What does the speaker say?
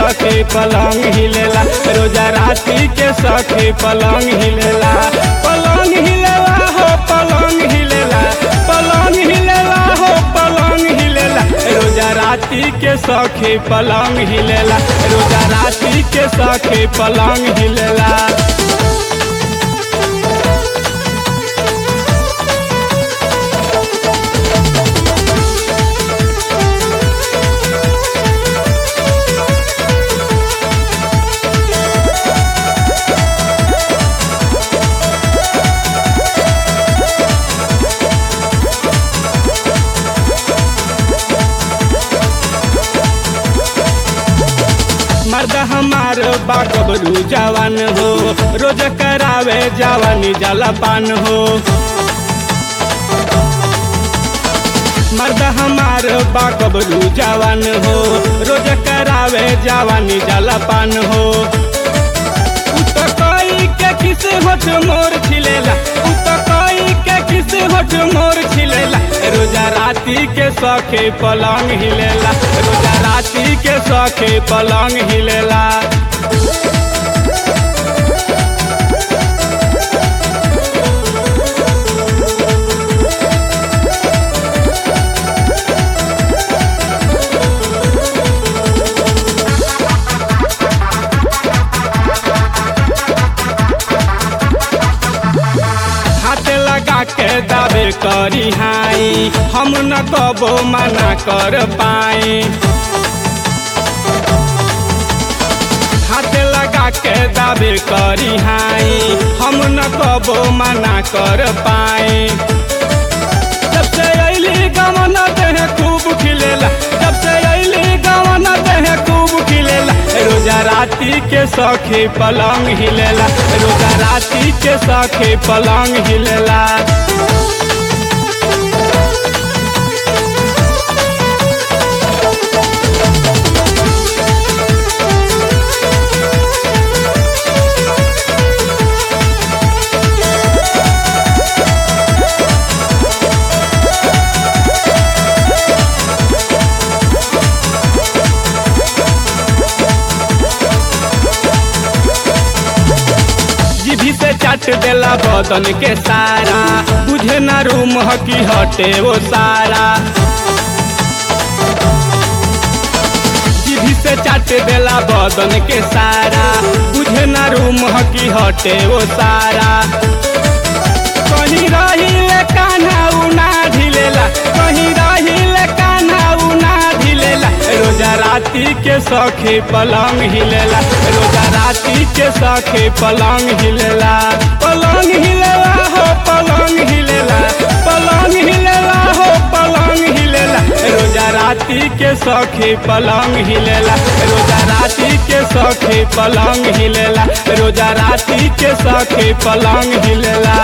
सखी पलंग हिलेला रोजा राती के सखी पलंग हिलेला पलंग हिलेला हो पलंग हिलेला पलंग हिलेला हो पलंग हिलेला रोजा राती के सखी पलंग हिलेला रोजा राती के सखी पलंग हिलेला मर्द हमार बाकबरू जवान हो रोज करावे जवानी जलपान हो मर्द हमार बाकबरू जवान हो रोज करावे जवानी जलपान हो उत कोई के किस होठ मोर छिलेला उत कोई के किस होठ मोर छिलेला रोजा राती के सखे पलंग हिलेला रोजा राती के सखे पलंग हिलेला हाथ लगा के दावे करी हाई हम न कबो मना कर पाए हाथ लगा के दावे करी हाई हम न कबो मना कर पाए जब से अली गवन देह खूब खिलेला जब से अली गवन देह खूब खिलेला रोजा राती के सखी पलंग हिलेला रोजा राती के सखी पलंग हिलेला जीभी से चाट देला बदन के सारा बुझे ना रूम हकी हटे वो सारा जीभी से चाट देला बदन के सारा बुझे ना रूम हकी हटे वो सारा कहीं रही ले कान्हा उना ढिलेला कहीं रही ले कान्हा उना ढिलेला रोजा राती के सखी पलंग हिलेला रोजा राती के सखी पलंग हिलेला पलंग हिलेला हो पलंग हिलेला पलंग हिलेला हो पलंग हिलेला रोजा राती के सखी पलंग हिलेला रोजा राती के सखी पलंग हिलेला रोजा राती के सखी पलंग हिलेला